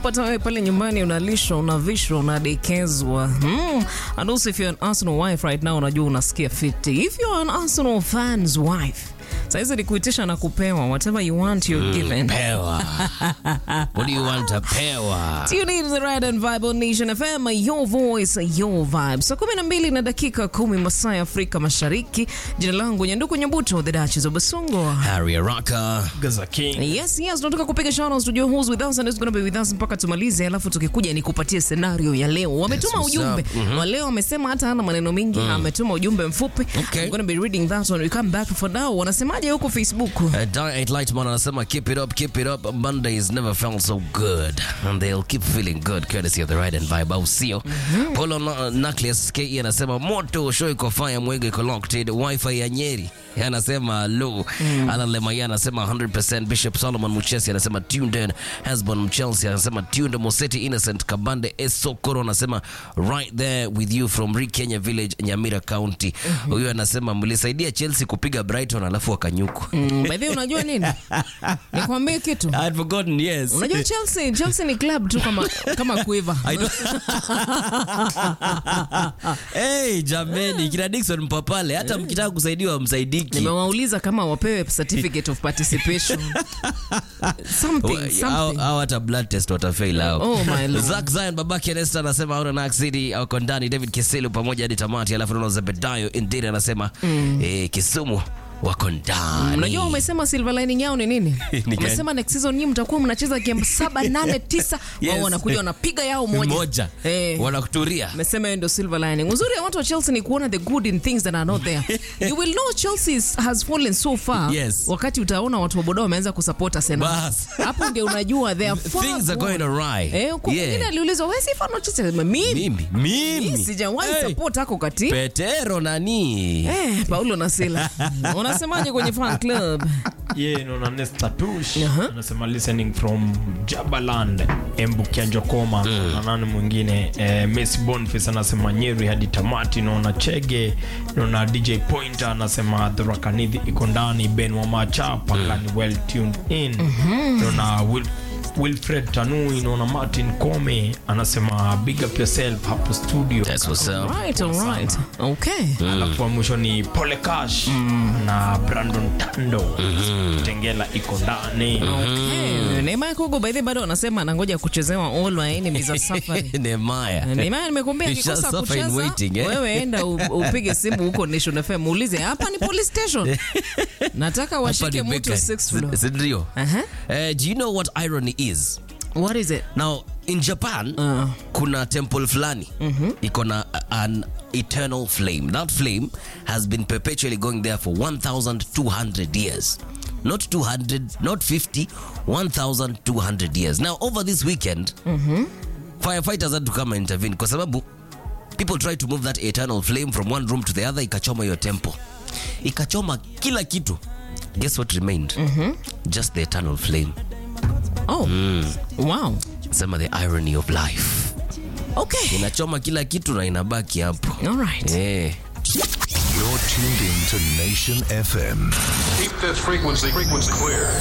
kupata wewe pale nyumbani unalishwa, unavishwa, unadekezwa. Mm. And also if you're an Arsenal wife right now unajua unasikia fiti. If you're an Arsenal fans wife, saizi ni kuitisha na kupewa whatever you want you're given. Pewa. What do you want to pewa? Tune in to the Ride and Vibe on Nation FM, your voice, your vibe. Saa kumi na mbili na dakika kumi masaa ya Afrika Mashariki. Jina langu Nyanduku Nyabuto, the Duchess of Basongo. Harry Araka. Gaza King. Yes, yes, tunataka kupiga shoutouts to your who's with us and is going to be with us mpaka tumalize, alafu tukikuja ni kupatie scenario ya leo. Wametuma what's ujumbe up. wa leo, wamesema hata hana maneno mengi, ametuma ujumbe mfupi. Okay. I'm going to be reading that when we come back for now. Wanasemaje huko Facebook? Uh, Diet Lightman anasema keep it up, keep it up. Mondays never felt so good. And they'll keep feeling good courtesy of the ride and vibe. Au sio? Polo Na- Nucleus KE anasema moto show iko fire mwenge iko locked. Wi-Fi ya Nyeri. Anasema low. Alan Lemaya anasema 100%. Bishop Solomon Muchesi anasema tuned in. Hasbon Mchelsea anasema tuned. Moseti Innocent Kabande Esokoro anasema right there with you from Ri Kenya Village Nyamira County. Huyu anasema mlisaidia Chelsea kupiga Brighton alafu wakanyuku. Mm, by the way, unajua nini? Nikwambie kitu. I had forgotten, yes. Unajua Chelsea, Chelsea ni club tu kama kama Quiver. I don't... hey, jameni kina Dickson Mpapale hata mkitaka kusaidiwa msaidiki Nimewauliza kama wapewe certificate of participation. something, au something. au hata blood test watafail hao. Oh, my lord. Zack Zion babake Nesta anasema auna Nax City wako ndani David Kiselu pamoja hadi tamati alafu naona Zebedayo Indiri anasema eh, Kisumu wako ndani. Unajua umesema silver lining yao ni nini? Ni gani? umesema next season nyinyi mtakuwa mnacheza game saba, nane, tisa. Wao Yes. wanakuja wanapiga yao moja. moja Eh. wanakuturia Umesema hiyo ndio silver lining. Uzuri ya watu wa Chelsea ni kuona the good in things that are not there. you will know Chelsea is- has fallen so far. Yes. Wakati utaona watu wa Bodo wameanza kusupport Arsenal. Bas. Hapo ndio unajua they are far things are gone. going awry Eh, kwa Yeah. mwingine aliulizwa wewe si fan wa Chelsea? Mimi mimi mimi mimi sijawahi Hey. support hako kati. Petero nani Eh, Paulo na Sila. Unasemaje kwenye fan club? Ye naona Nesta Tush Aha. anasema listening from Jabaland Embu Kianjokoma na nani mwingine eh, Messi Boniface anasema Nyeri hadi tamati. Naona Chege, naona DJ Pointer anasema Dhurakanidhi iko ndani. Ben Wamacha pakani well tuned in. Naona Will Wilfred Tanui, naona Martin Kome anasema big up yourself hapo studio. That's what's up. Right, all right. Okay. alafu wa mwisho ni Pole Cash na Brandon Tando Tengela iko ndani Okay. Neymar Kugo by the way bado anasema anangoja kuchezewa all my enemies are suffering. Nehemiah Neymar nimekuambia You shall akikosa suffer in kucheza waiting, eh? wewe enda u- upige simu huko Nation FM uulize hapa ni police station. Nataka Hapa washike ni mtu bakery. sixth floor. Si- si ndio? Aha. Eh, do you know what irony is What is it? now in japan Uh. kuna temple fulani iko na an eternal flame that flame has been perpetually going there for 1200 years not 200 not 50 1200 years now over this weekend firefighters had to come and intervene kwa sababu people tried to move that eternal flame from one room to the other ikachoma hiyo temple ikachoma kila kitu guess what remained just the eternal flame Oh. Wow. sema the irony of life Okay. inachoma kila kitu na inabaki hapo All right. eh. You're tuned in to Nation FM. Keep this frequency frequency clear.